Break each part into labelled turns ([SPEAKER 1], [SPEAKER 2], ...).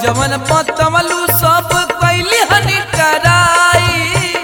[SPEAKER 1] जवन पतमलू सब कैली हनी टराई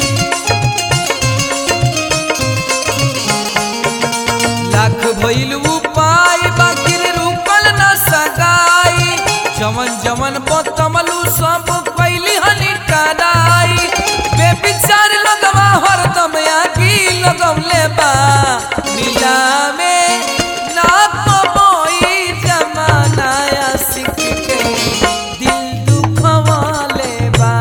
[SPEAKER 1] लाख भइल उपाय बाकी रुकल न सगाई जवन जवन पतमलू सब कैली हनी टराई बेविचार लगवा हरदम आगी लगवले बा मिला में ना कमाई जमाना सिख के दिल दुखवाले बा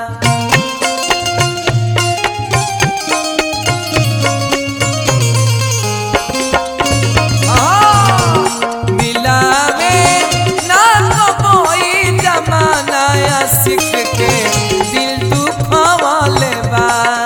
[SPEAKER 1] मिलावे ना तो कोई जमाना सिख के दिल दुखवाले बा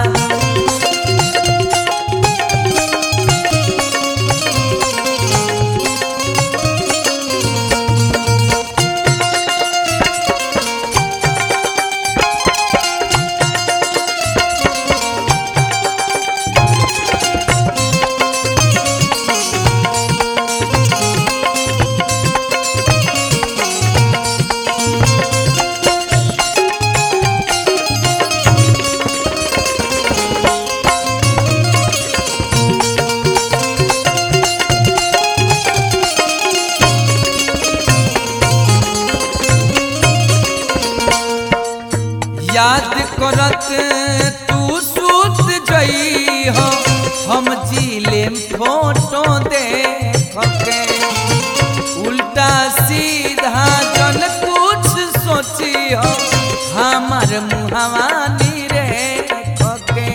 [SPEAKER 1] याद करत तू सूत जई हो हम जीले फोटो देख के उल्टा सीधा जन कुछ सोची हो हमार मुहवानी रे के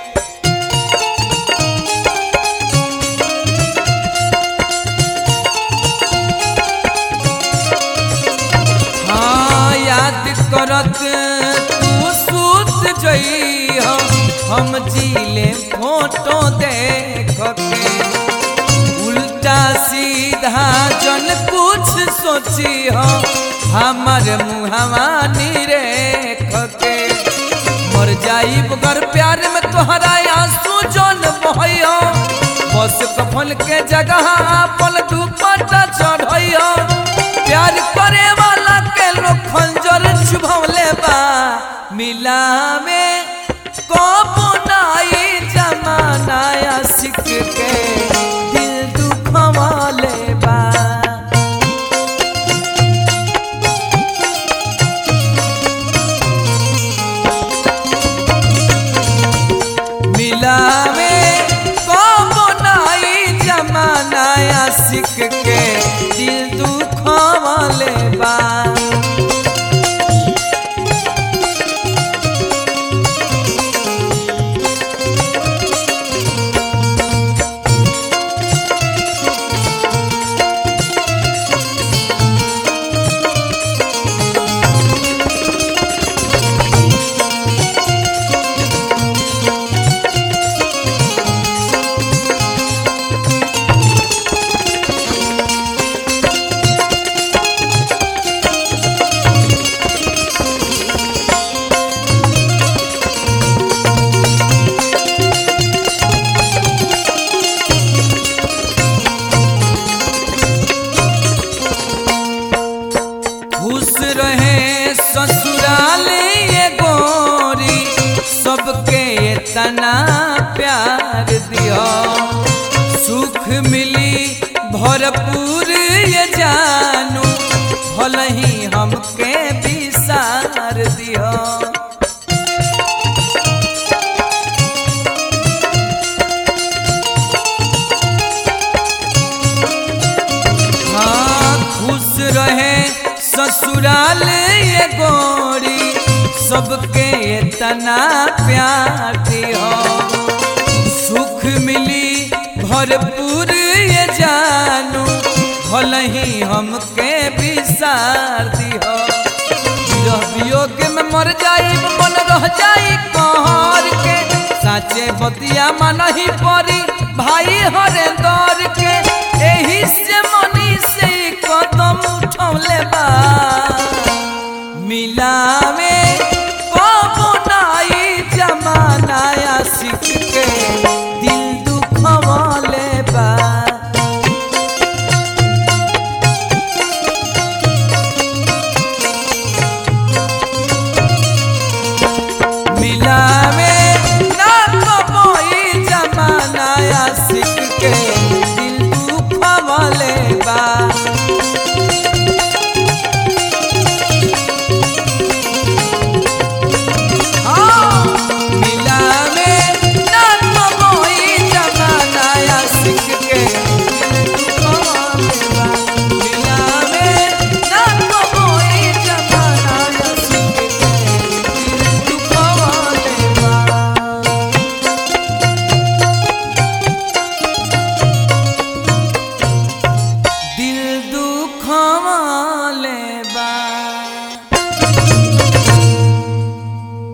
[SPEAKER 1] हाँ याद करत तू सूत जई हो हम जीले फोटो देख के उल्टा सीधा जन कुछ सोची हो हमर मुहवानी रेख के मर जाई बगर प्यार में तोहरा आंसू जन बहयो बस कफन के जगह अपन दुपट्टा चढ़यो प्यार करे वाला के लोग खंजर चुभवले बा मिला में कबो नाई जमाना सिख के दिल दुखवाले बा मिलावे कबो नाई जमाना सिख के दिल दुखवाले बा खुश रहे ससुराल ये गोरी सबके इतना प्यार दियो सुख मिली भरपूर ये जानू भल ही हमके विसार दियो हाँ खुश रहे ससुराल ये गोरी सबके इतना प्यार दियो सुख मिली भरपूर ये जानू भल ही हमके विसार दियो विरह वियोग में मर जाई मन रह जाई कहर के साचे बतिया मन ही परी भाई हरे दौर के एही से मनी से कदम उठौले बा